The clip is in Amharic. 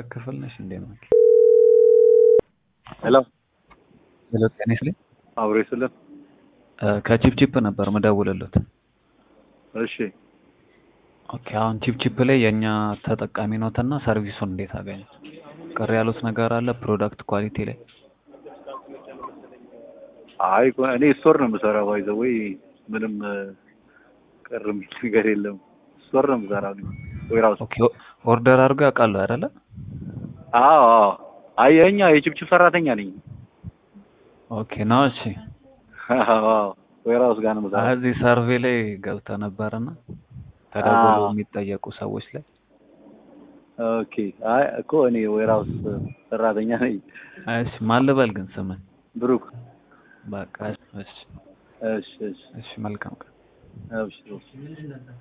የሚደረግ ክፍል ነሽ እንዴ? ነው ሄሎ ሄሎ፣ ጤና ይስጥልኝ። አብሮ ይስጥልን። ከቺፕቺፕ ነበር ምደውልሎት። እሺ ኦኬ፣ አሁን ቺፕቺፕ ላይ የእኛ ተጠቃሚ ኖትና ሰርቪሱን እንዴት አገኙ? ቅር ያሉት ነገር አለ ፕሮዳክት ኳሊቲ ላይ? አይ እኔ ስቶር ነው የምሰራው። ባይዘው ወይ ምንም ቅር የሚል ነገር የለም። ስቶር ነው የምሰራው ወይ ራሱ። ኦኬ፣ ኦርደር አድርገው ያውቃሉ አይደለ? አዎ አዎ። አይ የኛ የቺፕቺፕ ሰራተኛ ነኝ። ኦኬ ነው። እሺ አዎ ወይ ራሱ ጋር ነው የምሰራው። እዚህ ሰርቬ ላይ ገብተህ ነበርና ተደውሎ የሚጠየቁ ሰዎች ላይ ኦኬ። አይ እኮ እኔ ወይ ራሱ ሰራተኛ ነኝ። እሺ ማን ልበል ግን ስምን? ብሩክ። በቃ እሺ እሺ እሺ እሺ መልካም ቀን። እሺ